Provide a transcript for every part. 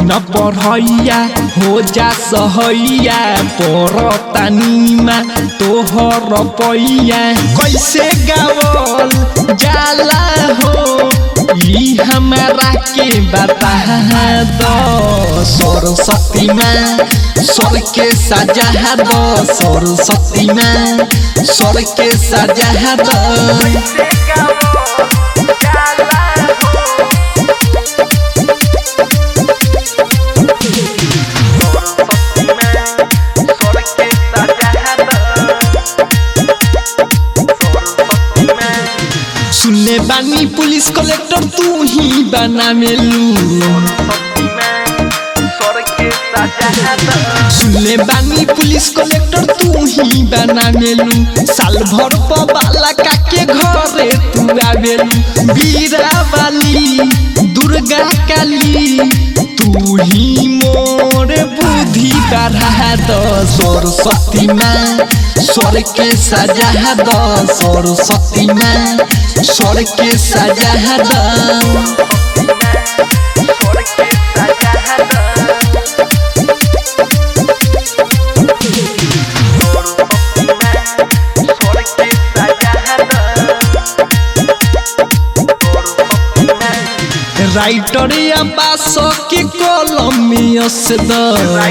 न पढ़ैया हो जा सहैया परतानीमा तोहर पैया कैसे गावल जाला हो ई हमारा के बता दो सरस्वती माँ स्वर के सजा दो सरस्वती माँ स्वर के सजा दो सुनने बानी पुलिस कलेक्टर तू ही बना मेलू सुनले बानी पुलिस कलेक्टर तू ही बना मेलू साल भर पबाला काके घरे तू आवेलू बीरा वाली दुर्गा काली तू ही मोर बुद्धि बढ़ा दो सरस्वती माँ स्वर के सजा दो सरस्वती माँ स्वर के सजा दो राइटर या बास के कलम से द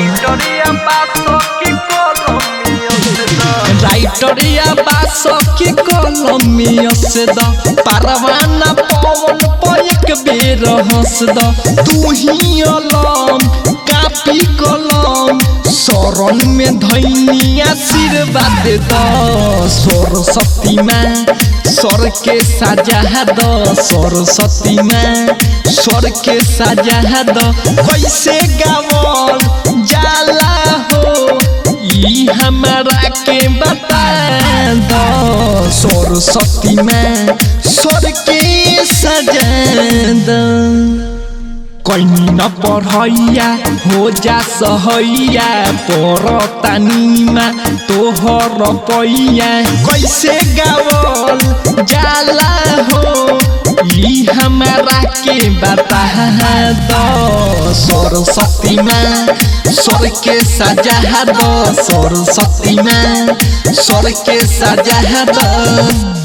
राइटर या बास के कलम से द परवाना पवन पैक बेर हंस द तू ही अलम कापी कलम शरण में धैनी आशीर्वाद द सरस्वती माँ स्वर के सजा दो सरस्वती माँ स्वर के सजा दो कैसे गावल जाला हो ई हमारा के बता दो सरस्वती माँ स्वर के सजा दो कैनी न पढ़ैया हो जा सहैया परतानीमा तोहर पैया कैसे गावल जाला हो ई हमारा के बता दो सरस्वती माँ स्वर के सजा दो सरस्वती माँ स्वर के सजा दो